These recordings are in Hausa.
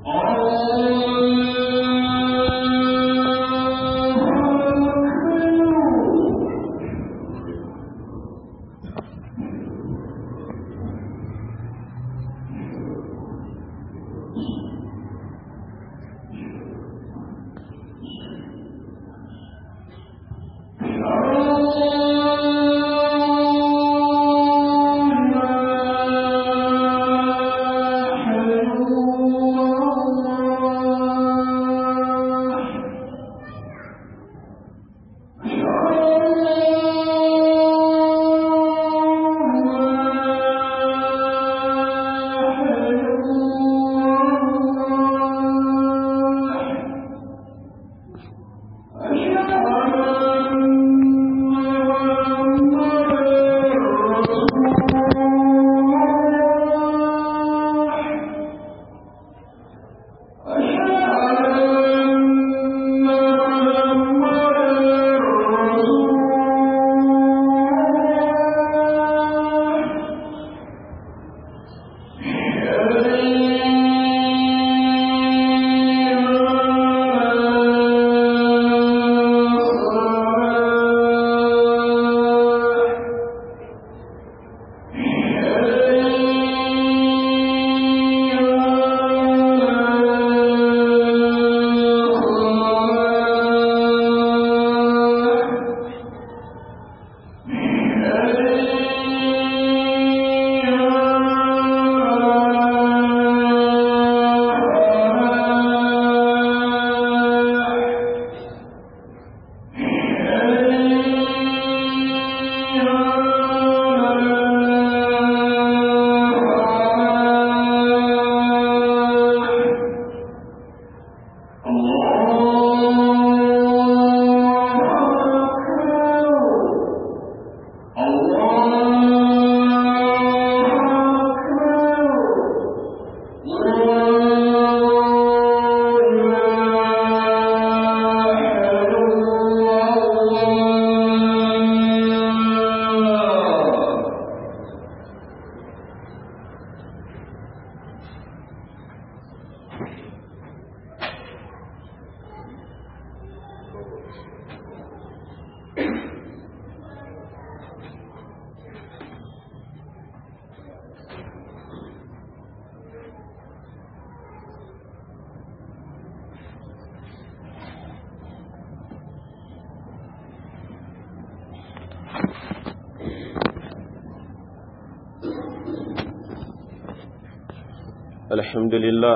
الحمد لله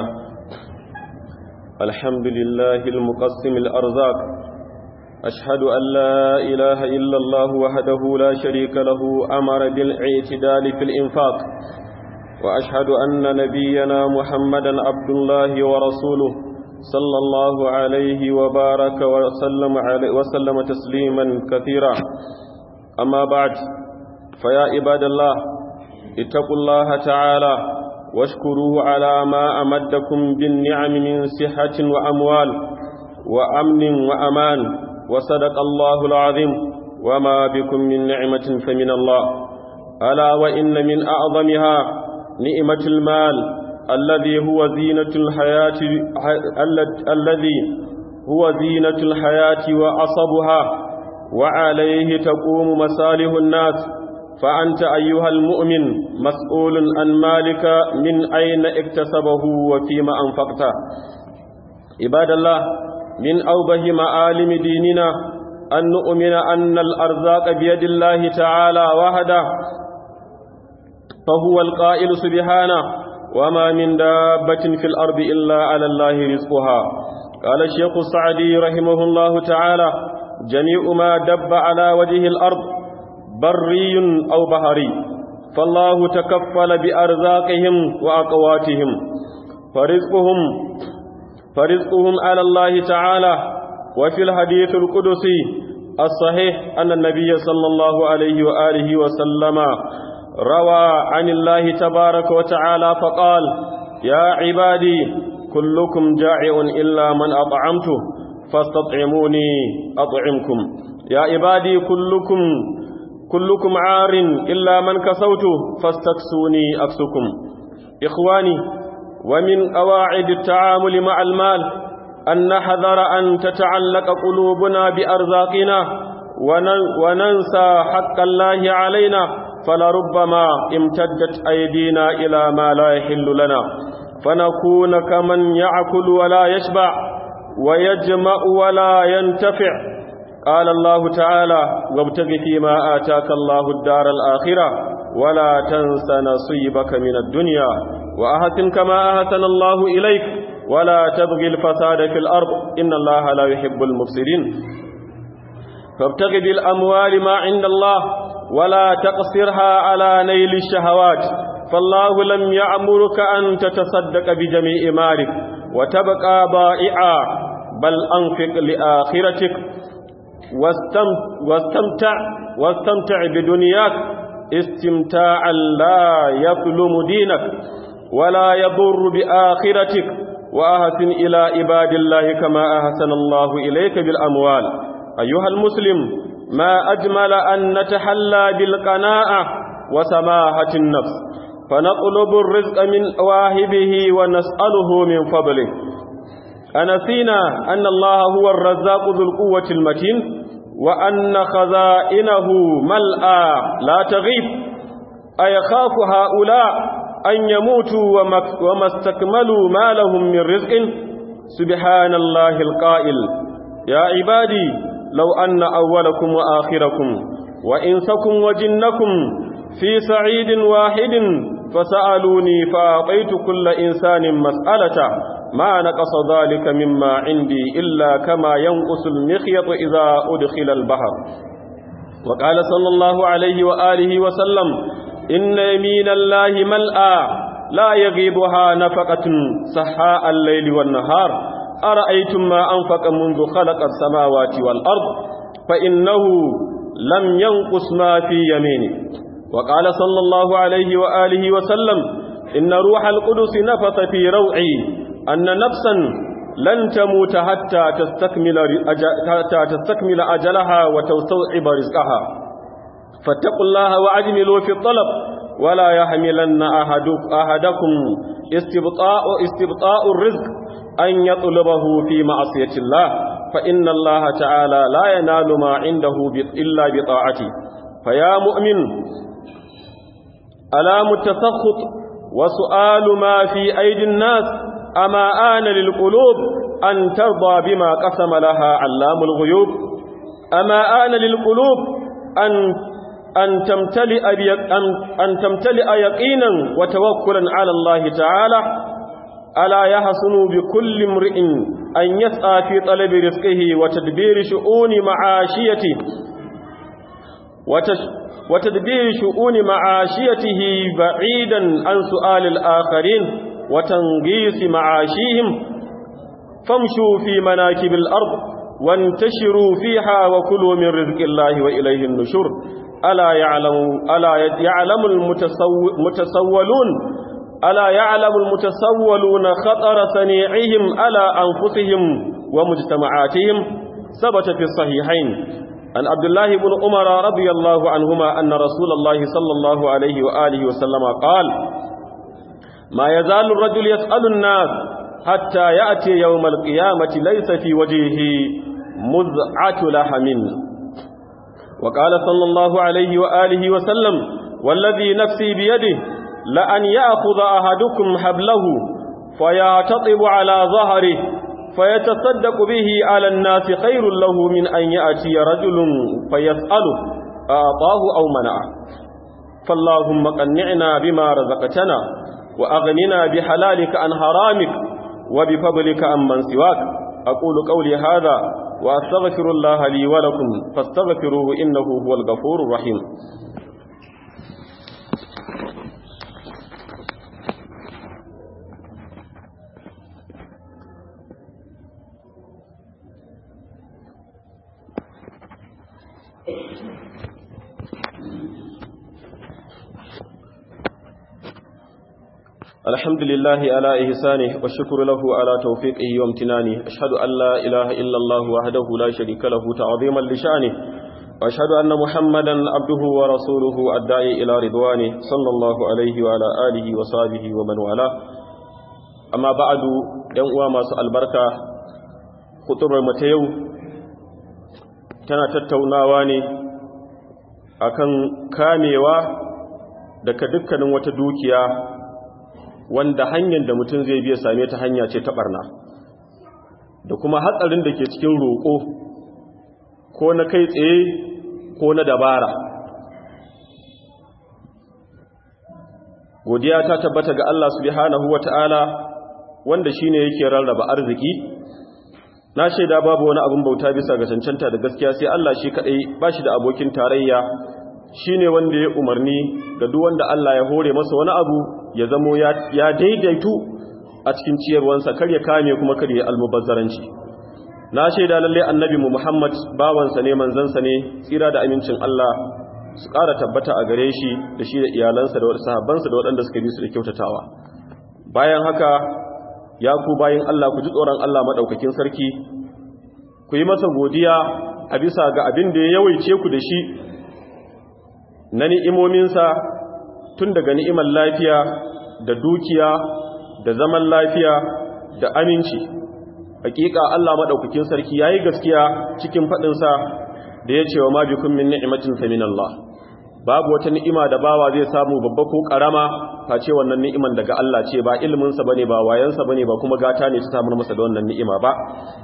الحمد لله المقسم الأرزاق أشهد أن لا إله إلا الله وحده لا شريك له أمر بالاعتدال في الإنفاق وأشهد أن نبينا محمدا عبد الله ورسوله صلى الله عليه وبارك وسلم, عليه وسلم تسليما كثيرا أما بعد فيا عباد الله اتقوا الله تعالى واشكروه على ما أمدكم بالنعم من صحة وأموال وأمن وأمان وصدق الله العظيم وما بكم من نعمة فمن الله ألا وإن من أعظمها نعمة المال الذي هو زينة الحياة الذي هو زينة الحياة وعصبها وعليه تقوم مصالح الناس فأنت أيها المؤمن مسؤول عن مالك من أين اكتسبه وفيما أنفقته عباد الله من أوبه معالم ديننا أن نؤمن أن الأرزاق بيد الله تعالى وحده فهو القائل سبحانه وما من دابة في الأرض إلا على الله رزقها قال الشيخ السعدي رحمه الله تعالى جميع ما دب على وجه الأرض بري أو بحري فالله تكفل بأرزاقهم وأقواتهم فرزقهم فرزقهم على الله تعالى وفي الحديث القدسي الصحيح أن النبي صلى الله عليه وآله وسلم روى عن الله تبارك وتعالى فقال يا عبادي كلكم جائع إلا من أطعمته فاستطعموني أطعمكم يا عبادي كلكم كلكم عار إلا من كسوت فاستكسوني أكسكم إخواني ومن قواعد التعامل مع المال أن نحذر أن تتعلق قلوبنا بأرزاقنا وننسى حق الله علينا فلربما امتدت أيدينا إلى ما لا يحل لنا فنكون كمن يأكل ولا يشبع ويجمع ولا ينتفع قال الله تعالى وابتغ فيما آتاك الله الدار الآخرة ولا تنس نصيبك من الدنيا وأحسن كما أحسن الله إليك ولا تبغي الفساد في الأرض إن الله لا يحب المفسدين فابتغ بالأموال ما عند الله ولا تقصرها على نيل الشهوات فالله لم يأمرك أن تتصدق بجميع مالك وتبقى بائعا بل أنفق لآخرتك واستمتع واستمتع بدنياك استمتاعا لا يظلم دينك ولا يضر بآخرتك وأحسن إلى عباد الله كما أحسن الله إليك بالأموال أيها المسلم ما أجمل أن نتحلى بالقناعة وسماحة النفس فنطلب الرزق من واهبه ونسأله من فضله أنسينا أن الله هو الرزاق ذو القوة المتين وأن خزائنه ملأى لا تغيب أيخاف هؤلاء أن يموتوا وما استكملوا ما لهم من رزق سبحان الله القائل يا عبادي لو أن أولكم وآخركم وإنسكم وجنكم في سعيد واحد فسألوني فأعطيت كل إنسان مسألة ما نقص ذلك مما عندي إلا كما ينقص المخيط إذا أدخل البحر وقال صلى الله عليه وآله وسلم إن يمين الله ملأى لا يغيبها نفقة سحاء الليل والنهار أرأيتم ما أنفق منذ خلق السماوات والأرض فإنه لم ينقص ما في يمينه وقال صلى الله عليه وآله وسلم إن روح القدس نفث في روعي أن نفسا لن تموت حتى تستكمل, حتى تستكمل أجلها وتستوعب رزقها فاتقوا الله وأجملوا في الطلب ولا يحملن أحدكم استبطاء, استبطاء الرزق أن يطلبه في معصية الله فإن الله تعالى لا ينال ما عنده إلا بطاعته فيا مؤمن ألام التسخط وسؤال ما في أيدي الناس أما آن للقلوب أن ترضى بما قسم لها علام الغيوب أما آن للقلوب أن أن تمتلئ أن تمتلئ يقينا وتوكلا على الله تعالى ألا يحسن بكل امرئ أن يسعى في طلب رزقه وتدبير شؤون معاشيته وتدبير شؤون معاشيته بعيدا عن سؤال الآخرين وتنقيس معاشيهم فامشوا في مناكب الأرض وانتشروا فيها وكلوا من رزق الله وإليه النشور ألا يعلم, ألا يعلم المتسولون ألا يعلم المتسولون خطر صنيعهم على أنفسهم ومجتمعاتهم ثبت في الصحيحين عن عبد الله بن عمر رضي الله عنهما أن رسول الله صلى الله عليه وآله وسلم قال ما يزال الرجل يسأل الناس حتى يأتي يوم القيامة ليس في وجهه مزعة لحم وقال صلى الله عليه وآله وسلم والذي نفسي بيده لأن يأخذ أحدكم حبله فيعتطب على ظهره فيتصدق به على الناس خير له من أن يأتي رجل فيسأله أعطاه أو منعه فاللهم قنعنا بما رزقتنا وأغننا بحلالك عن حرامك وبفضلك عن من سواك أقول قولي هذا وأستغفر الله لي ولكم فاستغفروه إنه هو الغفور الرحيم الحمد لله على إحسانه والشكر له على توفيقه وامتنانه أشهد أن لا إله إلا الله وحده لا شريك له تعظيما لشأنه وأشهد أن محمدا عبده ورسوله الداعي إلى رضوانه صلى الله عليه وعلى آله وصحبه ومن والاه amma ba'adu ‘yan uwa masu albarka hutubar mata yau tana tattaunawa ne akan kamewa daga dukkanin wata dukiya wanda hanyar da mutum zai biya same ta hanya ce ta barna da kuma hatsarin da ke cikin roƙo ko na kai tsaye ko na dabara godiya ta tabbata ga Allah subhanahu wata'ala wanda shine yake rarraba arziki na shaida babu wani abin bauta bisa ga cancanta da gaskiya sai Allah shi kadai bashi da abokin tarayya shine wanda ya umarni ga duk wanda Allah ya hore masa wani abu ya zamo ya daidaitu a cikin ciyarwansa kar ya kame kuma kar ya almubazzaranci na shaida lalle annabi mu Muhammad bawansa ne manzansa ne tsira da amincin Allah su ƙara tabbata a gare shi da shi da iyalansa da sahabbansa da waɗanda suka bi su da kyautatawa bayan haka ya ku bayan Allah ku ji tsoron Allah maɗaukakin sarki ku yi masa godiya a bisa ga abin da ya yawaice ku da shi na ni'imominsa tun daga ni'imar lafiya da dukiya da zaman lafiya da aminci hakika Allah maɗaukakin sarki ya yi gaskiya cikin faɗinsa da ya ce wa majikun min ni'imatin fa min Allah babu wata ni'ima da bawa zai samu babba ko karama face wannan ni'iman daga Allah ce ba ilimin sa bane ba wayansa bane ba kuma gata ne ta samar masa da wannan ni'ima ba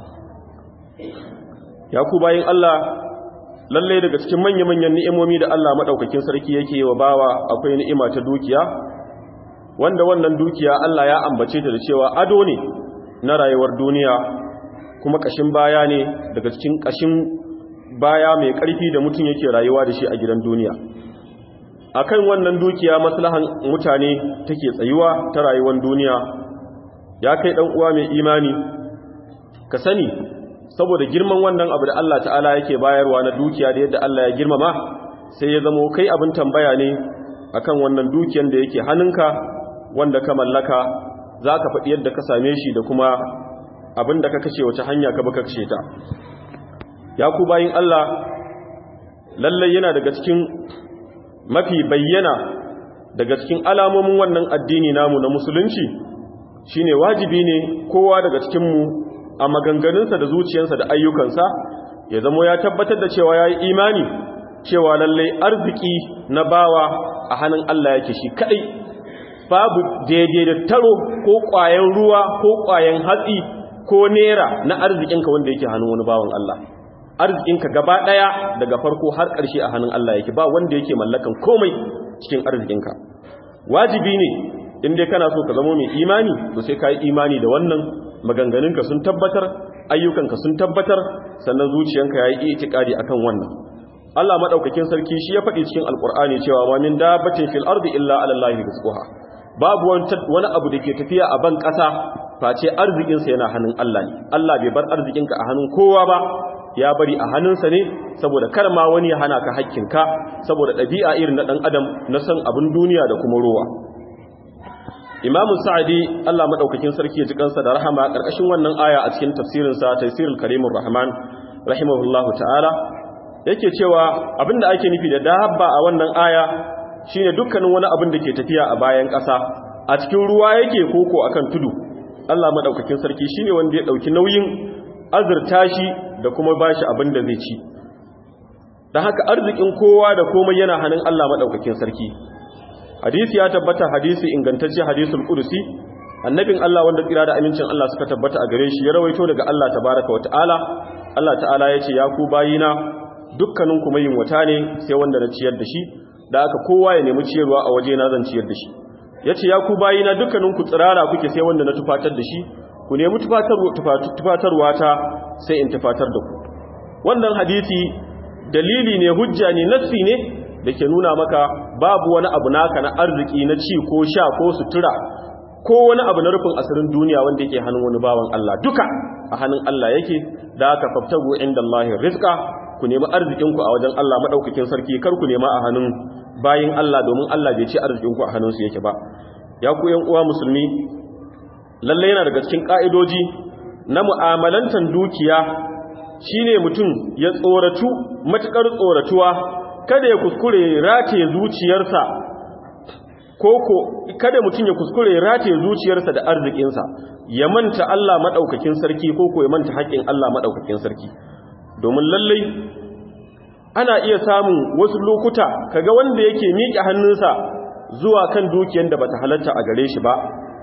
ya ku bayin Allah lalle daga cikin manya-manyan ni'imomi da Allah madaukakin sarki yake wa bawa akwai ni'ima ta dukiya wanda wannan dukiya Allah ya ambace ta da cewa ado ne na rayuwar duniya kuma kashin baya ne daga cikin kashin baya mai ƙarfi da mutum yake rayuwa da shi a gidan duniya akan wannan dukiya maslahan mutane take tsayuwa ta rayuwar duniya ya kai dan uwa mai imani ka sani saboda girman wannan abu da Allah ta'ala yake bayarwa na dukiya da yadda Allah ya girmama sai ya zamo kai abin tambaya ne akan wannan dukiyan da yake hannunka wanda ka mallaka za ka faɗi yadda ka same shi da kuma abin da ka kashe wace hanya ka baka kashe ta ya ku bayin Allah lallai yana daga cikin mafi bayyana daga cikin alamomin wannan addini namu na musulunci shine wajibi ne kowa daga cikinmu a maganganunsa da zuciyarsa da ayyukansa ya zamo ya tabbatar da cewa ya yi imani cewa lallai arziki na bawa a hannun Allah yake shi kadai babu daidai da taro ko ƙwayen ruwa ko ƙwayen hatsi ko nera na arzikinka wanda yake hannun wani bawan Allah arzikinka gaba ɗaya daga farko har ƙarshe a hannun Allah yake ba wanda yake mallakan komai cikin arzikinka wajibi ne in dai kana so ka zama mai imani to sai ka yi imani da wannan maganganunka sun tabbatar ayyukanka sun tabbatar sannan zuciyanka ya yi itikadi akan wannan Allah madaukakin sarki shi ya faɗi cikin alkur'ani cewa ma min dabbatin fil ardi illa ala allahi rizquha babu wani abu da ke tafiya a ban ƙasa face arzikinsa yana hannun Allah ne Allah bai bar arzikinka a hannun kowa ba ya bari a hannunsa ne saboda kar ma wani ya hana ka hakkinka saboda ɗabi'a irin na ɗan adam na san abin duniya da kuma rowa imamu sa'adi Allah maɗaukakin sarki ya ji kansa da rahama ƙarƙashin wannan aya a cikin tafsirinsa tafsirul karimun rahman rahimahullahu ta'ala yake cewa abinda ake nufi da dabba a wannan aya shine dukkanin wani abin da ke tafiya a bayan ƙasa a cikin ruwa yake koko akan tudu Allah maɗaukakin sarki shine wanda ya ɗauki nauyin azurta shi da kuma ba shi abin da zai ci da haka arzikin kowa da komai yana hannun Allah maɗaukakin sarki hadisi ya tabbata hadisi ingantacce hadisul qudusi annabin Allah wanda tsira da amincin Allah suka tabbata a gare shi ya rawaito daga Allah tabaraka wata'ala Allah ta'ala ya ce ya ku bayina dukkanin ku mai wata ne sai wanda na ciyar da shi da aka kowa ya nemi ciyarwa a waje na zan ciyar da shi yace ya ku bayina dukkanin ku tsirara kuke sai wanda na tufatar da shi ku nemi tufatarwa ta sai in tufatar da ku wannan hadisi dalili ne hujja ne nassi ne da ke nuna maka babu wani abu naka na arziki na ci ko sha ko sutura ko wani abu na rufin asirin duniya wanda yake hannun wani bawan Allah duka a hannun Allah yake da aka faftago inda Allah rizqa ku nemi arzikinku a wajen Allah madaukakin sarki kar ku nema a hannun bayin Allah domin Allah bai ce arzikinku a hannunsu yake ba ya ku yan uwa musulmi lalle yana daga cikin ka'idoji na mu'amalantan dukiya shine mutum ya tsoratu matukar tsoratuwa kada ya kuskure rataye zuciyarsa koko kada mutum ya kuskure rataye zuciyarsa da arzikinsa ya manta Allah maɗaukakin sarki koko ya manta haƙƙin Allah maɗaukakin sarki domin lallai ana iya samun wasu lokuta kaga wanda yake miƙe hannunsa zuwa kan dukiyar da bata halatta a gare shi ba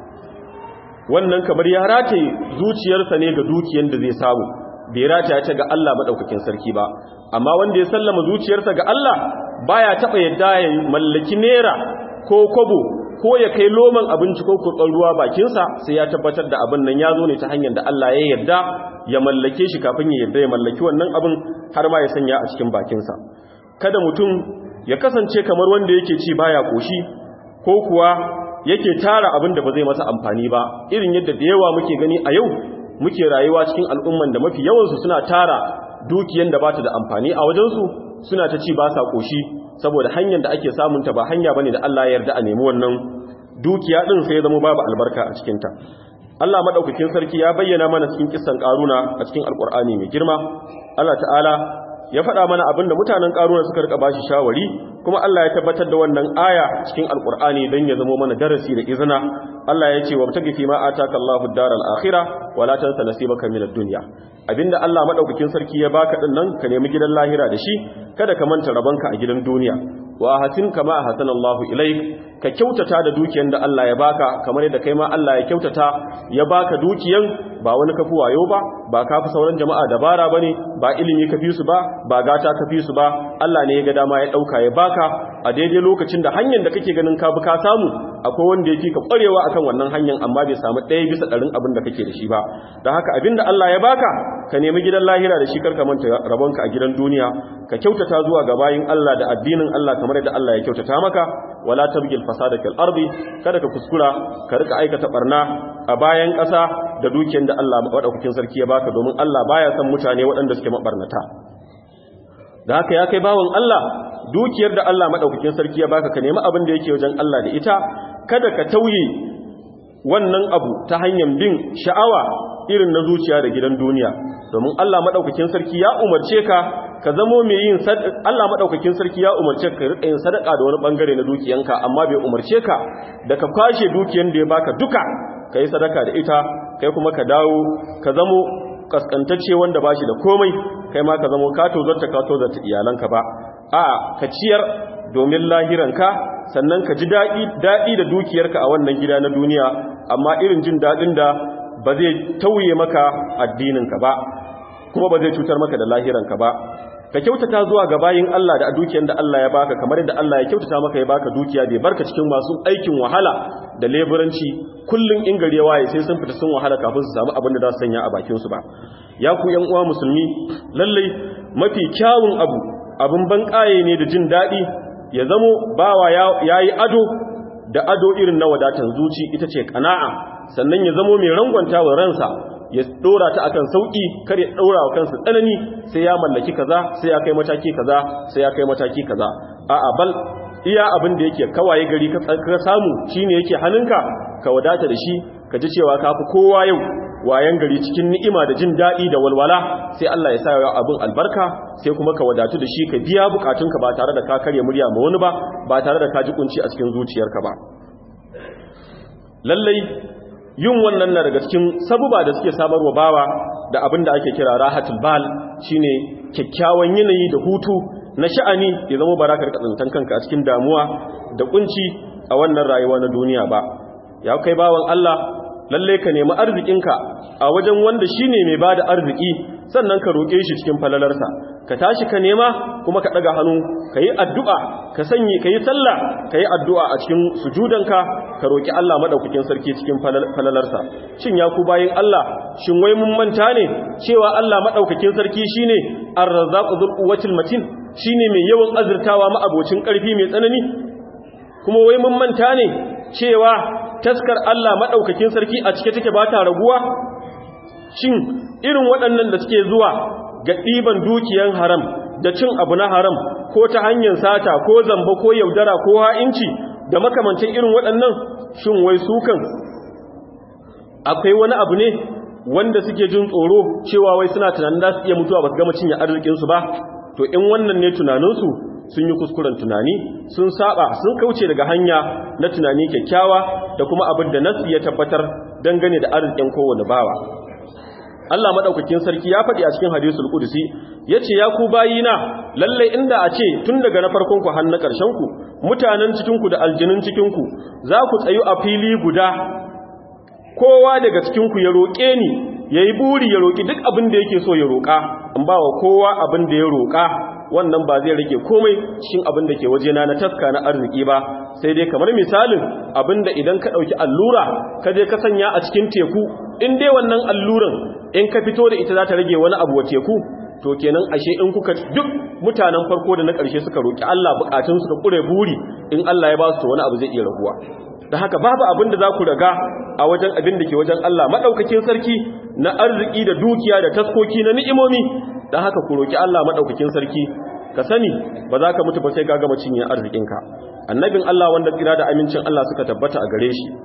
wannan kamar ya rataye zuciyarsa ne ga dukiyar da zai samu bai rataya ta ga Allah maɗaukakin sarki ba amma wanda ya sallama zuciyarsa ga Allah baya taɓa yadda ya mallaki nera ko kwabo ko ya kai loman abinci ko kurɓar ruwa bakinsa sai ya tabbatar da abin nan ya zo ne ta hanyar da Allah ya yarda ya mallake shi kafin ya yarda ya mallaki wannan abin har ma ya sanya a cikin bakinsa kada mutum ya kasance kamar wanda yake ci baya koshi ko kuwa yake tara abin da ba zai masa amfani ba irin yadda da yawa muke gani a yau muke rayuwa cikin al'umman da mafi yawansu suna tara dukiyan da ba ta da amfani a wajensu suna ta ci ba sa koshi saboda hanyar da ake samunta ba hanya bane da Allah ya yarda a nemi wannan dukiya din sai ya zama babu albarka a cikin ta Allah madaukakin sarki ya bayyana mana cikin kissan karuna a cikin alkur'ani mai girma Allah ta'ala ya faɗa mana abinda mutanen karuna suka rika bashi shawari kuma Allah ya tabbatar da wannan aya cikin alkur'ani don ya zama mana darasi da izina Allah ya ce wa tagi fi ma ataka Allahu daral akhirah wala tansa nasibaka minad dunya abinda Allah madaukakin sarki ya baka din nan ka nemi gidan lahira da shi kada ka manta rabanka a gidan duniya wa hasin kama hasana Allahu ilaik ka kyautata da dukiyan da Allah ya baka kamar yadda kai ma Allah ya kyautata ya baka dukiyan ba wani kafi wayo ba ba kafi sauran jama'a dabara bane ba ilimi kafi su ba ba gata kafi su ba Allah ne ya ga dama ya dauka ya baka a daidai lokacin da hanyar da kake ganin ka bi ka samu akwai wanda yake ka kwarewa akan wannan hanyar amma bai samu ɗaya bisa ɗarin abin da kake da shi ba da haka abin da Allah ya baka ka nemi gidan lahira da shi karka manta rabonka a gidan duniya ka kyautata zuwa ga bayin Allah da addinin Allah kamar yadda Allah ya kyautata maka wala tabgil fasada fil ardi kada ka kuskura ka rika aikata barna a bayan ƙasa da dukiyar da Allah madaukakin sarki ya baka domin Allah baya son mutane waɗanda suke mabarnata da haka ya kai bawon Allah dukiyar da Allah madaukakin sarki ya baka ka nemi abin da yake wajen Allah da ita kada ka tauye wannan abu ta hanyar bin sha'awa irin na zuciya da gidan duniya domin Allah madaukakin sarki ya umarce ka ka zamo mai yin Allah madaukakin sarki ya umarce ka rika yin sadaka da wani bangare na dukiyanka amma bai umarce ka da ka kwashe dukiyan da ya baka duka ka yi sadaka da ita kai kuma ka dawo ka zamo kaskantacce wanda bashi da komai kai ma ka zamo ka tozarta ka tozarta iyalanka ba a ka ciyar domin lahiranka sannan ka ji daɗi daɗi da dukiyarka a wannan gida na duniya amma irin jin daɗin da ba zai tauye maka addininka ba kuma ba zai cutar maka da lahiranka ba ka kyautata zuwa ga bayin Allah da dukiyar da Allah ya baka kamar yadda Allah ya kyautata maka ya baka dukiya bai barka cikin masu aikin wahala da leburanci kullun in gari ya waye sai sun fita sun wahala kafin su samu abin da za su sanya a bakin su ba ya ku yan uwa musulmi lalle mafi kyawun abu abin ban kaye ne da jin daɗi ya zamo bawa yayi ado da ado irin na wadatan zuci ita ce kana'a sannan ya zamo mai rangwanta wa ransa ya dora ta akan sauki kar ya daura wa kansa tsanani sai ya mallaki kaza sai ya kai mataki kaza sai ya kai mataki kaza a'a bal iya abin da yake kawaye gari ka samu shine yake hannunka ka wadata da shi ka ji cewa ka fi kowa yau wayan gari cikin ni'ima da jin daɗi da walwala sai Allah ya sa ya abin albarka sai kuma ka wadatu da shi ka biya bukatunka ba tare da ka karya murya ma wani ba ba tare da ka ji kunci a cikin zuciyarka ba lallai yin wannan na daga cikin sabuba da suke samarwa bawa da abin da ake kira rahatul bal shine kyakkyawan yanayi da hutu na sha'ani ya zama barakar katsantan kanka a cikin damuwa da kunci a wannan rayuwa na duniya ba ya kai bawan Allah lalle ka nemi arzikinka a wajen wanda shine mai bada arziki sannan ka roke shi cikin falalarsa ka tashi ka nema kuma ka daga hannu ka yi addu'a ka sanye ka yi sallah ka yi addu'a a cikin sujudanka ka roki Allah madaukakin sarki cikin falalarsa shin ya ku bayin Allah shin wai mun manta ne cewa Allah madaukakin sarki shine ar-razzaqu dhul quwwatil matin shine mai yawan azurtawa ma'abocin karfi mai tsanani kuma wai mun manta ne cewa taskar Allah madaukakin sarki a cike take ba ta raguwa shin irin waɗannan da suke zuwa ga ɗiban dukiyan haram da cin abu na haram ko ta hanyar sata ko zamba ko yaudara ko ha'inci da makamancin irin waɗannan shin wai sukan akwai wani abu ne wanda suke jin tsoro cewa wai suna tunanin za su iya mutuwa ba su gama cinye arzikinsu ba to in wannan ne tunaninsu sun yi kuskuren tunani sun saba sun kauce daga hanya na tunani kyakkyawa da kuma abin da nasu ya tabbatar dangane da arzikin kowane bawa Allah madaukakin sarki ya faɗi a cikin hadisul qudsi yace ya ku bayina lalle inda a ce tun daga na farkon ku har na ƙarshen ku mutanen cikin ku da aljinin cikin ku za ku tsayu a fili guda kowa daga cikin ku ya roƙe ni yayi buri ya roƙi duk abin da yake so ya roƙa in ba wa kowa abin da ya roƙa wannan ba zai rage komai cikin abin da ke wajena na taska na arziki ba sai dai kamar misalin abin da idan ka ɗauki allura ka je ka sanya a cikin teku in dai wannan alluran in ka fito da ita za ta rage wani abu wa teku to kenan ashe in kuka duk mutanen farko da na ƙarshe suka roƙi Allah bukatun su da ƙure buri in Allah ya ba su to wani abu zai iya raguwa da haka babu abin da za ku raga a wajen abin da ke wajen Allah maɗaukakin sarki na arziki da dukiya da taskoki na ni'imomi da haka ku roƙi Allah maɗaukakin sarki ka sani ba za ka mutu ba sai ka gama cinye arzikinka annabin Allah wanda tsira da amincin Allah suka tabbata a gare shi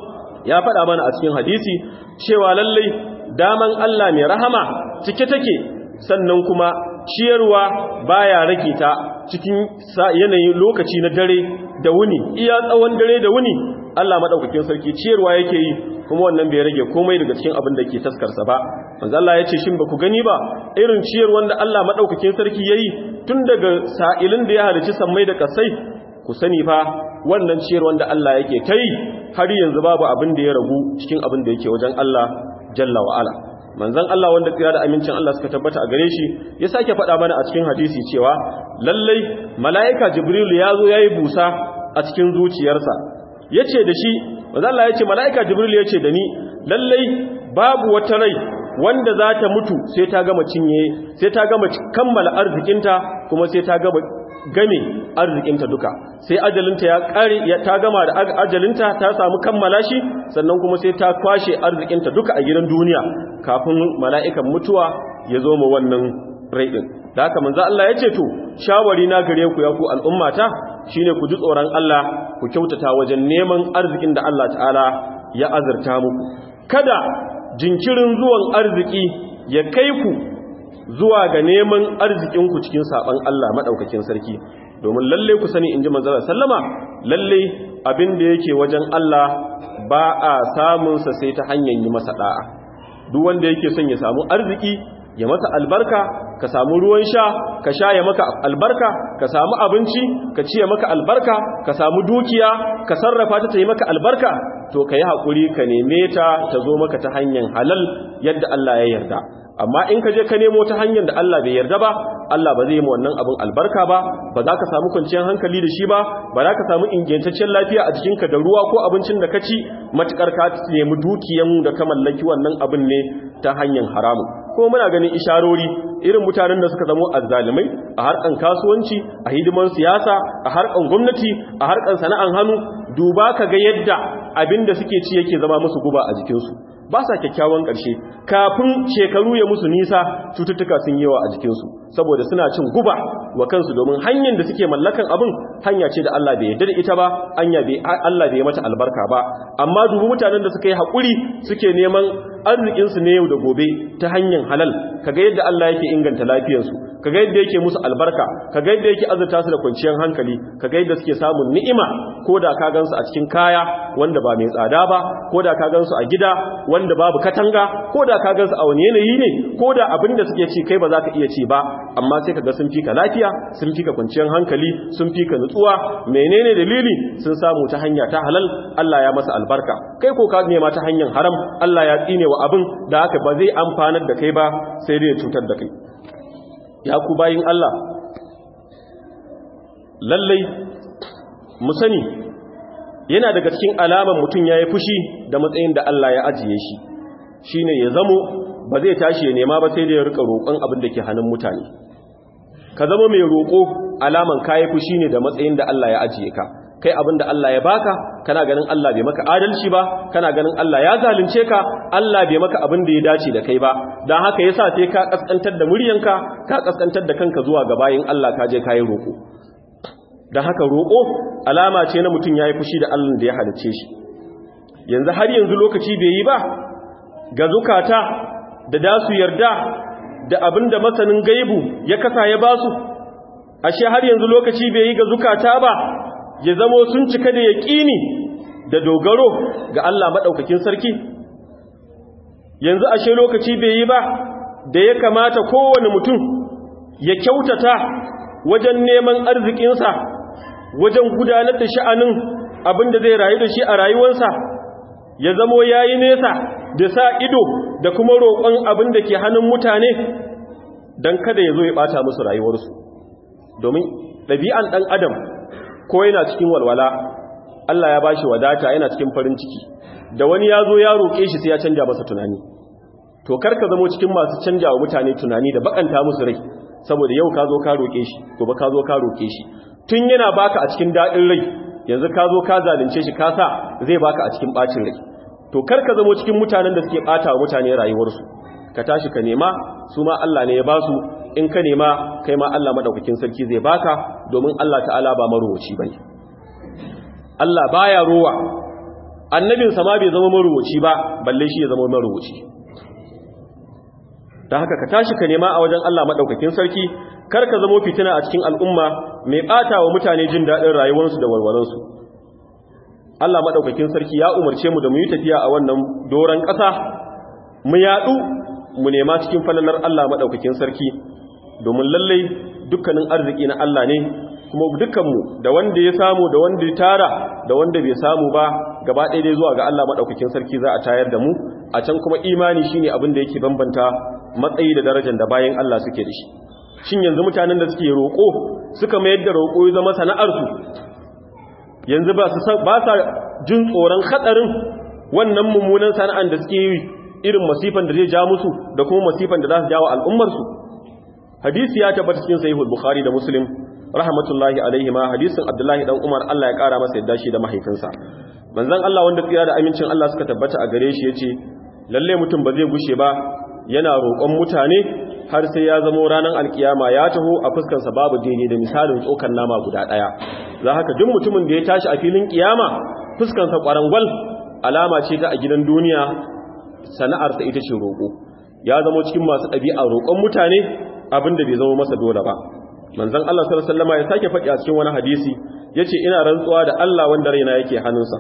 ya faɗa mana a cikin hadisi cewa lallai daman Allah mai rahama cike take sannan kuma ciyarwa baya rage ta cikin yanayin lokaci na dare da wuni iya tsawon dare da wuni Allah madaukakin sarki ciyarwa yake yi kuma wannan bai rage komai daga cikin abin da ke taskarsa ba manzo Allah ya ce shin ba ku gani ba irin ciyar wanda Allah madaukakin sarki yayi tun daga sa'ilin da ya halici sammai da kasai ku sani fa wannan ciyar wanda Allah yake kai har yanzu babu abin da ya ragu cikin abin da yake wajen Allah jalla wa ala manzon Allah wanda tsira da amincin Allah suka tabbata a gare shi ya sake faɗa mana a cikin hadisi cewa lallai mala'ika jibril ya zo yayi busa a cikin zuciyarsa yace da shi manzon Allah yace mala'ika jibril yace da ni lallai babu wata rai wanda za ta mutu sai ta gama cinye sai ta gama kammala arzikinta kuma sai ta gama game arzikinta duka sai ajalinta ya kare ta gama da ajalinta ta samu kammala shi sannan kuma sai ta kwashe arzikinta duka a gidan duniya kafin mala'ikan mutuwa ya zo mu wannan rai din da haka manzo Allah ya ce to shawari na gare ku ya ku al'ummata shine ku ji tsoron Allah ku kyautata wajen neman arzikin da Allah ta'ala ya azurta muku kada jinkirin zuwan arziki ya kai ku zuwa ga neman arzikinku cikin saban Allah maɗaukakin sarki domin lalle ku sani in ji manzara sallama lalle abin da yake wajen Allah ba a samunsa sai ta hanyar yi masa ɗa'a duk wanda yake son ya samu arziki ya masa albarka ka samu ruwan sha ka sha ya maka albarka ka samu abinci ka ci ya maka albarka ka samu dukiya ka sarrafa ta ta yi maka albarka to ka yi haƙuri ka neme ta ta zo maka ta hanyar halal yadda Allah ya yarda amma in ka je ka nemo ta hanyar da Allah bai yarda ba Allah ba zai yi wannan abin albarka ba ba za ka samu kwanciyar hankali da shi ba ba za ka samu ingantaccen lafiya a jikinka da ruwa ko abincin da ka ci matukar ka nemi dukiyan da ka mallaki wannan abin ne ta hanyar haramu ko muna ganin isharori irin mutanen da suka zamo azzalimai a harkan kasuwanci a hidiman siyasa a harkan gwamnati a harkan sana'an hannu duba ka ga yadda abin da suke ci yake zama musu guba a jikinsu ba sa kyakkyawan ƙarshe kafin shekaru ya musu nisa cututtuka sun yawa a jikinsu saboda suna cin guba wa kansu domin hanyar da suke mallakan abin hanya ce da Allah bai yarda da ita ba hanya bai Allah bai mata albarka ba amma dubu mutanen da suka yi haƙuri suke neman arzikinsu ne yau da gobe ta hanyar halal kaga yadda Allah yake inganta lafiyarsu kaga yadda yake musu albarka kaga yadda yake azurta su da kwanciyar hankali kaga yadda suke samun ni'ima ko da ka gansu a cikin kaya wanda ba mai tsada ba ko da ka gansu a gida wanda babu katanga ko da ka gansu a wani yanayi ne ko da abin da suke ci kai ba za ka iya ci ba amma sai kaga sun fika lafiya sun fika kwanciyar hankali sun fika nutsuwa menene dalili sun samu ta hanya ta halal Allah ya masa albarka kai ko ka nema ta hanyar haram Allah ya tsine wa abin da haka ba zai amfanar da kai ba sai dai ya cutar da kai ya ku bayin Allah lallai mu sani yana daga cikin alaman mutum ya yi fushi da matsayin da Allah ya ajiye shi shi ne ya zamo ba zai tashi ya nema ba sai da ya rika roƙon abin da ke hannun mutane ka zama mai roƙo alaman ka yi fushi ne da matsayin da Allah ya ajiye ka kai abin da Allah ya baka kana ganin Allah bai maka adalci ba kana ganin Allah ya zalunce ka Allah bai maka abin da ya dace da kai ba dan haka yasa sai ka kaskantar da muryanka ka kaskantar da kanka zuwa ga bayin Allah ka je kai roko dan haka roko alama ce na mutum yayi fushi da Allah da ya halice shi yanzu har yanzu lokaci bai yi ba ga zukata da dasu yarda da abin da masanin gaibu ya kasa ya basu ashe har yanzu lokaci bai yi ga zukata ba ya zamo sun cika da yaƙini da dogaro ga Allah maɗaukakin sarki yanzu ashe lokaci bai yi ba da ya kamata kowane mutum ya kyautata wajen neman arzikinsa wajen gudanar da sha'anin abin da zai rayu da shi a rayuwarsa ya zamo ya yi nesa da sa ido da kuma roƙon abin da ke hannun mutane don kada ya zo ya ɓata musu rayuwarsu domin ɗabi'an ɗan adam ko yana cikin walwala Allah ya ba shi wadata yana cikin farin ciki da wani ya zo ya roƙe shi sai ya canja masa tunani to karka zamo cikin masu canja wa mutane tunani da bakanta musu rai saboda yau ka zo ka roƙe shi gobe ka zo ka roƙe shi tun yana baka a cikin daɗin rai yanzu ka zo ka zalunce shi ka sa zai baka a cikin ɓacin rai to karka zamo cikin mutanen da suke ɓata wa mutane rayuwarsu ka tashi ka nema su ma Allah ne ya ba su in ka nema kai ma Allah madaukakin sarki zai baka domin Allah ta'ala ba maruwaci bane Allah baya rowa annabin sa ma bai zama maruwaci ba balle shi ya zama maruwaci dan haka ka tashi ka nema a wajen Allah madaukakin sarki kar ka zama fitina a cikin al'umma mai bata wa mutane jin dadin rayuwarsu da walwalansu Allah madaukakin sarki ya umarce mu da mu yi tafiya a wannan doran ƙasa mu yadu mu nema cikin falalar Allah madaukakin sarki domin lallai dukkanin arziki na Allah ne kuma dukkanmu da wanda ya samu da wanda ya tara da wanda bai samu ba gaba ɗaya dai zuwa ga Allah maɗaukakin sarki za a tayar da mu a can kuma imani shine abin da yake bambanta matsayi da darajar da bayan Allah suke da shi shin yanzu mutanen da suke roƙo suka mayar da roƙo ya zama sana'arsu yanzu ba su ba sa jin tsoron hatsarin wannan mummunan sana'an da suke yi irin masifan da zai ja musu da kuma masifan da za su jawo al'ummarsu hadisi ya tabbata cikin sahihul bukhari da muslim rahmatullahi alaihi ma hadisin abdullahi dan umar Allah ya kara masa yadda shi da mahaifinsa manzon Allah wanda tsira da amincin Allah suka tabbata a gare shi yace lalle mutum ba zai gushe ba yana roƙon mutane har sai ya zamo ranar alkiyama ya taho a fuskar sa babu daidai da misalin tsokan nama guda daya za haka duk mutumin da ya tashi a filin kiyama fuskar sa kwarangwal alama ce ta a gidan duniya sana'ar sa ita ce roƙo ya zamo cikin masu ɗabi'a roƙon mutane abinda bai zama masa dole ba manzon Allah sallallahu alaihi wasallam ya sake faɗi a cikin wani hadisi yace ina rantsuwa da Allah wanda raina yake hannunsa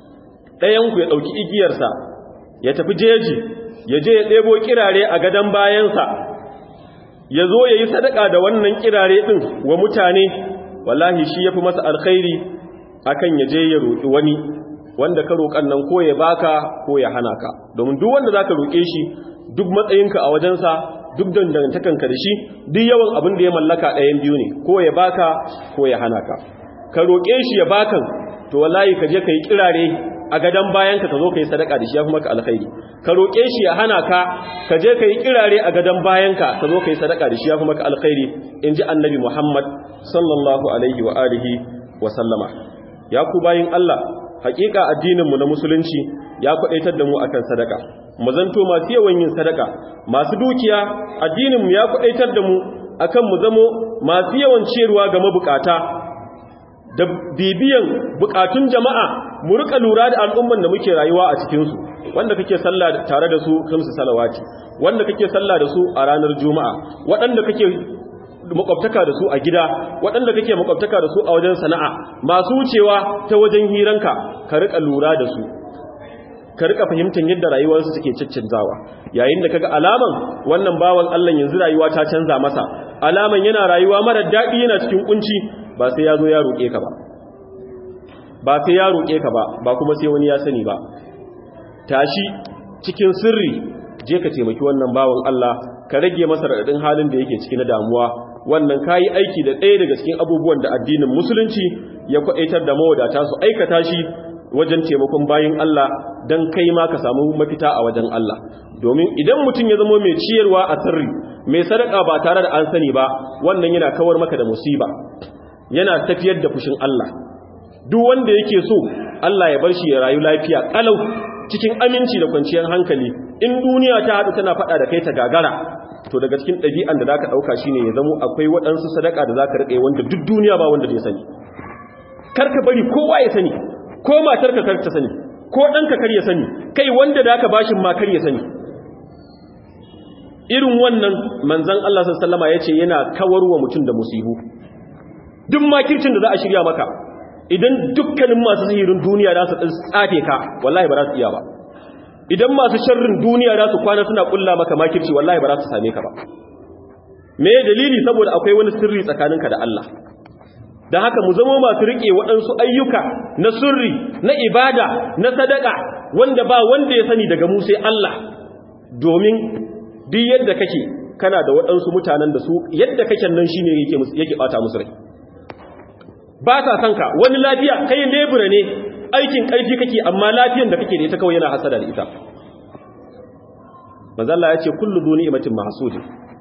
ɗayan ku ya dauki igiyarsa ya tafi jeji ya je ya ɗebo kirare a gadan bayansa ya zo ya yi sadaka da wannan kirare ɗin wa mutane wallahi shi ya fi masa alkhairi akan ya je ya roƙi wani wanda ka roƙan nan ko ya baka ko ya hana ka domin duk wanda za ka roƙe shi duk matsayinka a wajensa duk dangantakanka da shi duk yawan abin da ya mallaka ɗayan biyu ne ko ya baka ko ya hana ka ka roƙe shi ya bakan to wallahi ka je ka yi kirare a gadon bayanka ka zo ka yi sadaka da shi ya fi maka alkhairi ka roƙe shi ya hana ka ka je ka yi kirare a gadon bayanka ka zo ka yi sadaka da shi ya fi maka alkhairi in ji annabi muhammad sallallahu alaihi wa alihi wa sallama ya ku bayin allah hakika addininmu na musulunci ya kwadaitar da mu akan sadaka mu zanto masu yawan yin sadaka masu dukiya addininmu ya kwadaitar da mu akan mu zamo masu yawan ciyarwa ga mabukata da bibiyan bukatun jama'a mu rika lura da al'umman da muke rayuwa a cikin su wanda kake sallah tare da su kamsu salawati wanda kake sallah da su a ranar juma'a waɗanda kake makwabtaka da su a gida waɗanda kake makwabtaka da su a wajen sana'a masu wucewa ta wajen hiranka ka rika lura da su ka rika fahimtar yadda rayuwarsu suke ciccinzawa yayin da kaga alaman wannan bawan Allah yanzu rayuwa ta canza masa alaman yana rayuwa mara daɗi yana cikin kunci ba sai ya zo ya roƙe ka ba ba sai ya roƙe ka ba ba kuma sai wani ya sani ba tashi cikin sirri je ka taimaki wannan bawan Allah ka rage masa raɗaɗin halin da yake ciki na damuwa wannan kayi aiki da ɗaya daga cikin abubuwan da addinin musulunci ya kwaɗaitar da mawadata su aikata shi wajen taimakon bayin Allah don kai ma ka samu mafita a wajen Allah domin idan mutum ya zama mai ciyarwa a sirri mai sadaka ba tare da an sani ba wannan yana kawar maka da musiba yana tafiyar da fushin Allah duk wanda yake so Allah ya bar shi ya rayu lafiya kalau cikin aminci da kwanciyar hankali in duniya ta haɗu tana faɗa da kai ta gagara to daga cikin ɗabi'an da zaka ɗauka shine ya zamo akwai waɗansu sadaka da zaka riƙe wanda duk duniya ba wanda zai sani kar ka bari kowa ya sani ko matarka kar ta sani ko ɗanka kar ya sani kai wanda da aka bashin ma kar ya sani irin wannan manzan Allah sallama ya ce yana kawar wa mutum da musibu duk makircin da za a shirya maka idan dukkanin masu sihirin duniya za su tsafe ka wallahi ba za su iya ba idan masu sharrin duniya za su kwana suna kulla maka makirci wallahi ba za su same ka ba me dalili saboda akwai wani sirri tsakaninka da Allah da haka mu zama masu rike waɗansu ayyuka na sirri na ibada na sadaka wanda ba wanda ya sani daga mu sai Allah domin duk yadda kake kana da waɗansu mutanen da su yadda kake nan shine yake yake bata musu rai ba ta san ka wani lafiya kai lebura ne aikin ƙarfi kake amma lafiyan da kake da ita kawai yana hasada da ita manzo Allah ya ce kullu duni ni'matin mahsudin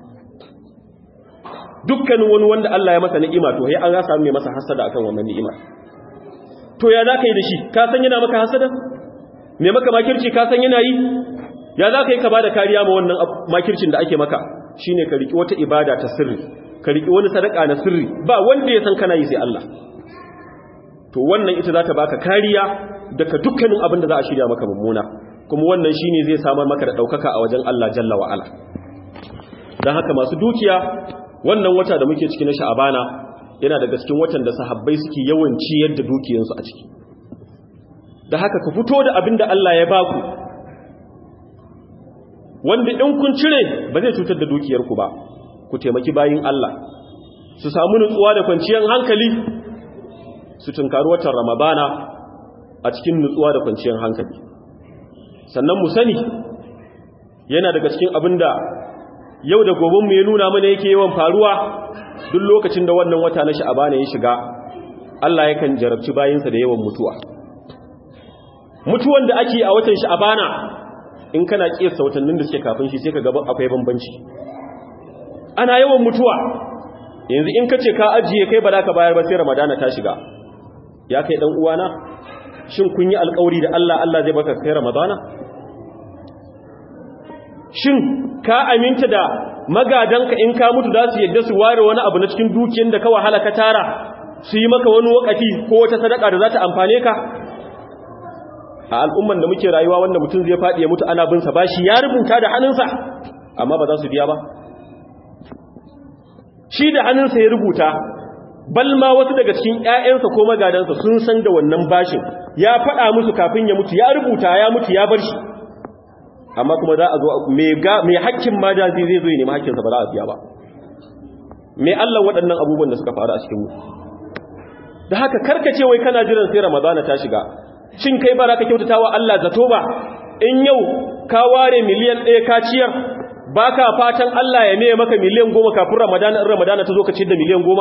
dukkanin wani wanda Allah ya masa ni'ima to sai an ga samu mai masa hasada akan wannan ni'ima to ya zaka yi da shi ka san yana maka hasada me maka makirci ka san yana yi ya zaka yi ka bada kariya ma wannan makircin da ake maka shine ka riki wata ibada ta sirri ka riki wani sadaka na sirri ba wanda ya san kana yi sai Allah to wannan ita za ta baka kariya daga dukkanin abin da za a shirya maka mummuna kuma wannan shine zai samar maka da daukaka a wajen Allah jalla wa ala dan haka masu dukiya wannan wata da muke ciki na sha'abana yana daga cikin watan da sahabbai suke yawan ciyar da dukiyansu a ciki da haka ku fito da abin da Allah ya baku wanda in kun cire ba zai cutar da dukiyarku ba ku taimaki bayin Allah su samu nutsuwa da kwanciyar hankali su tunkari watan ramadana a cikin nutsuwa da kwanciyar hankali sannan mu sani yana daga cikin abin da yau da gobenmu ya nuna mana yake yawan faruwa duk lokacin da wannan wata na sha'abana ya shiga Allah yakan jarabci bayinsa da yawan mutuwa mutuwan da ake a watan sha'abana in kana kiyasta watannin da suke kafin shi sai ka gaba akwai bambanci ana yawan mutuwa yanzu in ka ce ka ajiye kai ba za ka bayar ba sai ramadana ta shiga ya kai dan uwana shin kun yi alkawari da Allah Allah zai baka kai ramadana shin ka aminta da magadanka in ka mutu za su yadda su ware wani abu na cikin dukiyar da ka wahala ka tara su yi maka wani wakati ko wata sadaka da za ta amfane ka a al'umman da muke rayuwa wanda mutum zai faɗi ya mutu ana bin sa bashi ya rubuta da hannunsa amma ba za su biya ba shi da hannunsa ya rubuta balma wasu daga cikin ƴaƴansa ko magadansa sun san da wannan bashin ya faɗa musu kafin ya mutu ya rubuta ya mutu ya bar shi amma kuma za a zo mai hakkin majazi zai zo ya nemi hakkinsa ba za a biya ba mai Allah waɗannan abubuwan da suka faru a cikin mu da haka karkace wai kana jiran sai ramadana ta shiga shin kai ba za ka kyautata wa Allah zato ba in yau ka ware miliyan ɗaya ka ciyar ba ka fatan Allah ya mai maka miliyan goma kafin ramadana in ramadana ta zo ka ciyar da miliyan goma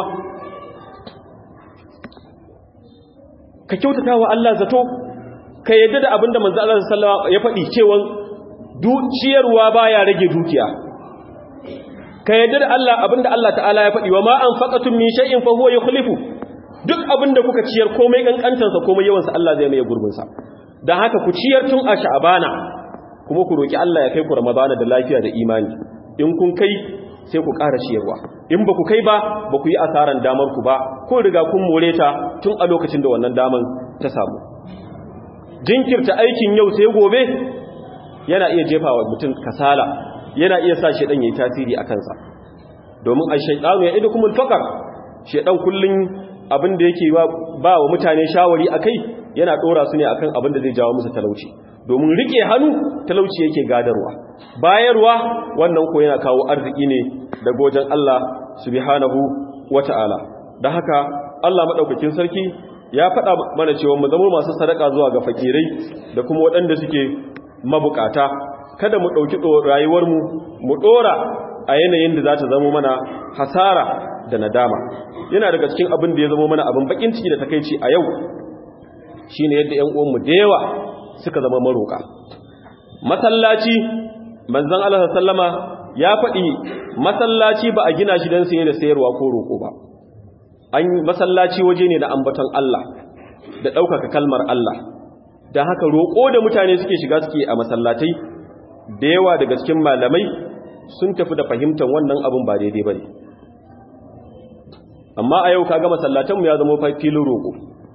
ka kyautata wa Allah zato ka yadda da abinda manzo Allah sallallahu ya faɗi cewa ciyarwa baya rage dukiya ka yadda da Allah abinda Allah ta'ala ya faɗi wa ma anfaqatum min shay'in fa huwa yukhlifu duk abinda kuka ciyar komai kankantar sa komai yawan sa Allah zai mai gurbin sa dan haka ku ciyar tun a sha'bana kuma ku roki Allah ya kai ku ramadana da lafiya da imani in kun kai sai ku ƙara ciyarwa in ba ku kai ba ba ku yi asaran damar ku ba ko riga kun more ta tun a lokacin da wannan daman ta samu jinkirta aikin yau sai gobe yana iya jefa wa mutum kasala yana iya sa shaidan yayi tasiri a kansa domin ai shaidanu ya idu kumul fakar shaidan kullun abin da yake ba wa mutane shawari akai yana dora su ne akan abin da zai jawo musu talauci domin rike hannu talauci yake gadarwa bayarwa wannan ko yana kawo arziki ne daga wajen Allah subhanahu wata'ala da haka Allah madaukakin sarki ya faɗa mana cewa mu zama masu sadaka zuwa ga fakirai da kuma waɗanda suke mabukata kada mu ɗauki rayuwarmu mu ɗora a yanayin da za ta zama mana hasara da nadama yana daga cikin abin da ya zama mana abin bakin ciki da takaici a yau shine yadda ƴan uwanmu da yawa suka zama maroka masallaci manzon Allah sallama ya faɗi masallaci ba a gina shi don saye da sayarwa ko roƙo ba an masallaci waje ne na ambaton Allah da ɗaukaka kalmar Allah da haka roƙo da mutane suke shiga suke a masallatai da yawa daga cikin malamai sun tafi da fahimtar wannan abin ba daidai ba ne amma a yau kaga masallatanmu ya zama filin roƙo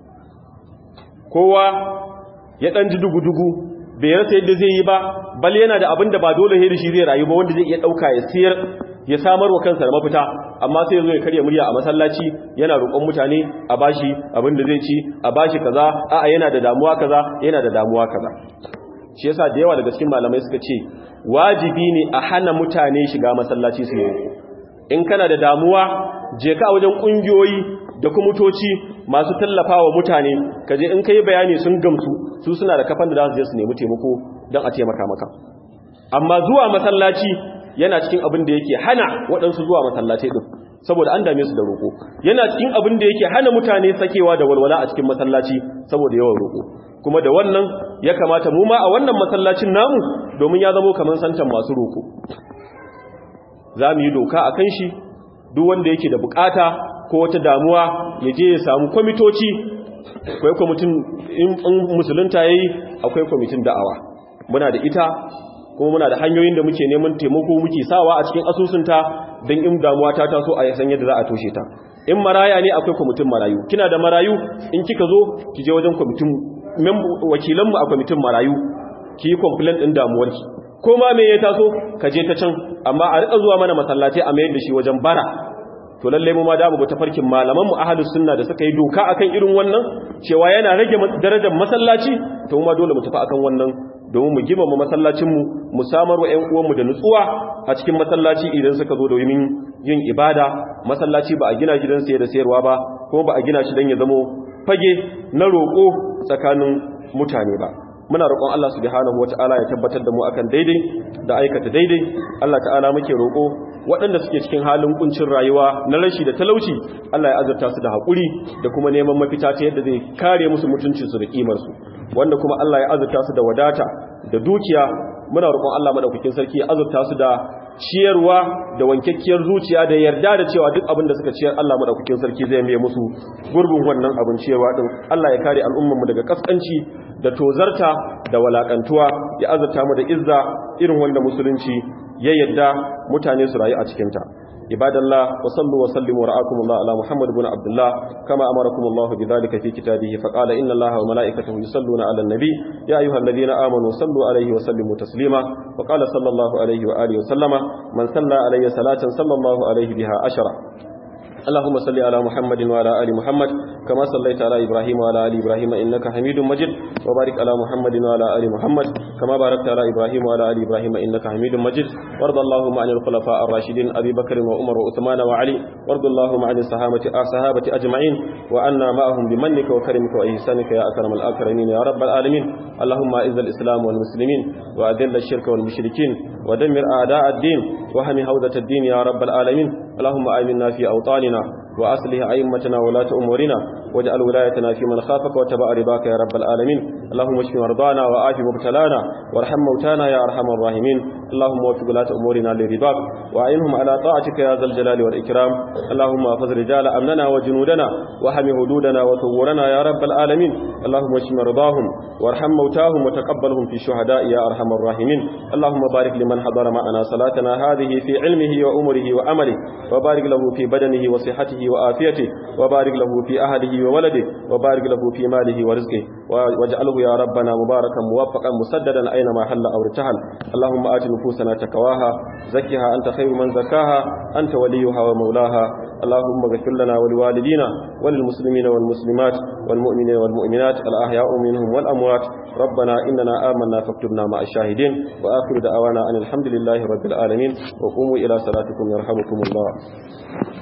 kowa ya ɗan ji dugu-dugu bai rasa yadda zai yi ba bal yana da abin da ba dole da shi zai rayu ba wanda zai iya ɗauka ya siyar ya samar wa kansa da mafita amma sai ya zo ya karya murya a masallaci yana roƙon mutane a bashi abin da zai ci a bashi kaza a'a yana da damuwa kaza yana da damuwa kaza shi yasa da yawa daga cikin malamai suka ce wajibi ne a hana mutane shiga masallaci su yi in kana da damuwa je ka wajen kungiyoyi da kumatoci masu tallafawa mutane kaje in kai bayani sun gamsu su suna da kafan da za su je su nemi taimako don a taimaka maka amma zuwa masallaci yana cikin abin da yake hana waɗansu zuwa masallaci din saboda an dame su da roƙo yana cikin abin da yake hana mutane sakewa da walwala a cikin masallaci saboda yawan roƙo kuma da wannan ya kamata mu ma a wannan masallacin namu domin ya zamo kamar santan masu roƙo za mu yi doka a kan shi duk wanda yake da bukata ko wata damuwa ya je ya samu kwamitoci akwai kwamitin in musulunta ya yi akwai kwamitin da'awa muna da ita kuma muna da hanyoyin da muke neman taimako muke sawa a cikin asusunta don in damuwa ta taso a san yadda za a toshe ta in maraya ne akwai kwamitin marayu kina da marayu in kika zo ki je wajen kwamitin wakilanmu a kwamitin marayu ki yi complaint ɗin damuwarki ko ma me ya taso ka je ta can amma a rika zuwa mana masallaci a mayar da shi wajen bara to lalle mu ma da mu ga tafarkin malaman mu ahlus sunna da suka yi doka akan irin wannan cewa yana rage darajar masallaci to mu ma dole mu tafi akan wannan domin mu girmama masallacin mu mu samar wa ƴan uwan mu da nutsuwa a cikin masallaci idan suka zo domin yin ibada masallaci ba a gina gidan saye da sayarwa ba kuma ba a gina shi dan ya zamo fage na roƙo tsakanin mutane ba muna roƙon Allah subhanahu wata'ala ya tabbatar da mu akan daidai da aikata daidai Allah ta'ala muke roƙo waɗanda suke cikin halin kuncin rayuwa na rashi da talauci Allah ya azurta su da haƙuri da kuma neman mafita ta yadda zai kare musu mutuncinsu da ƙimarsu wanda kuma Allah ya azurta su da wadata da dukiya muna roƙon Allah madaukakin sarki ya azurta su da ciyarwa da wankakkiyar zuciya da yarda da cewa duk abin da suka ciyar Allah madaukakin sarki zai mai musu gurbin wannan abin ciyarwa din Allah ya kare al'ummar mu daga kaskanci da tozarta da walakantuwa ya azurta mu da izza irin wanda musulunci ya yadda mutane su rayu a cikin ta ibadallah wa sallu wa sallimu ra'akumullah ala muhammad ibn abdullah kama amarakumullah bidhalika fi kitabihi faqala inna allaha wa malaikatahu yusalluna ala an-nabi ya ayyuhalladhina amanu sallu alayhi wa sallimu taslima wa qala sallallahu alayhi wa alihi wa sallama man salla alayya salatan sallallahu alayhi biha ashara اللهم صل على محمد وعلى ال محمد كما صليت على ابراهيم وعلى ال ابراهيم انك حميد مجيد وبارك على محمد وعلى ال محمد كما باركت على ابراهيم وعلى ال ابراهيم انك حميد مجيد وارض اللهم عن الخلفاء الراشدين ابي بكر وعمر وعثمان وعلي وارض اللهم عن الصحابه الصحابه اجمعين وعنا معهم بمنك وكرمك واحسانك يا اكرم الاكرمين يا رب العالمين اللهم اعز الاسلام والمسلمين واذل الشرك والمشركين ودمر اعداء الدين وهم هوده الدين يا رب العالمين اللهم امنا في اوطاننا وأصلح أئمتنا ولاة أمورنا واجعل ولايتنا في من خافك وتبع رضاك يا رب العالمين اللهم اشف مرضانا وآف مبتلانا وارحم موتانا يا أرحم الراحمين اللهم وفق ولاة أمورنا لرضاك وأعينهم على طاعتك يا ذا الجلال والإكرام اللهم احفظ رجال أمننا وجنودنا وحم حدودنا وثورنا يا رب العالمين اللهم اشف مرضاهم وارحم موتاهم وتقبلهم في شهداء يا أرحم الراحمين اللهم بارك لمن حضر معنا صلاتنا هذه في علمه وأمره وأمله وبارك له في بدنه وصحته وآفيته وبارك له في أهله وولده وبارك له في ماله ورزقه واجعله يا ربنا مباركا موفقا مسددا أينما حل أو ارتحل اللهم آت نفوسنا تقواها زكها أنت خير من زكاها أنت وليها ومولاها اللهم اغفر لنا ولوالدينا وللمسلمين والمسلمات والمؤمنين والمؤمنات الأحياء منهم والأموات ربنا إننا آمنا فاكتبنا مع الشاهدين وآخر دعوانا أن الحمد لله رب العالمين وقوموا إلى صلاتكم يرحمكم الله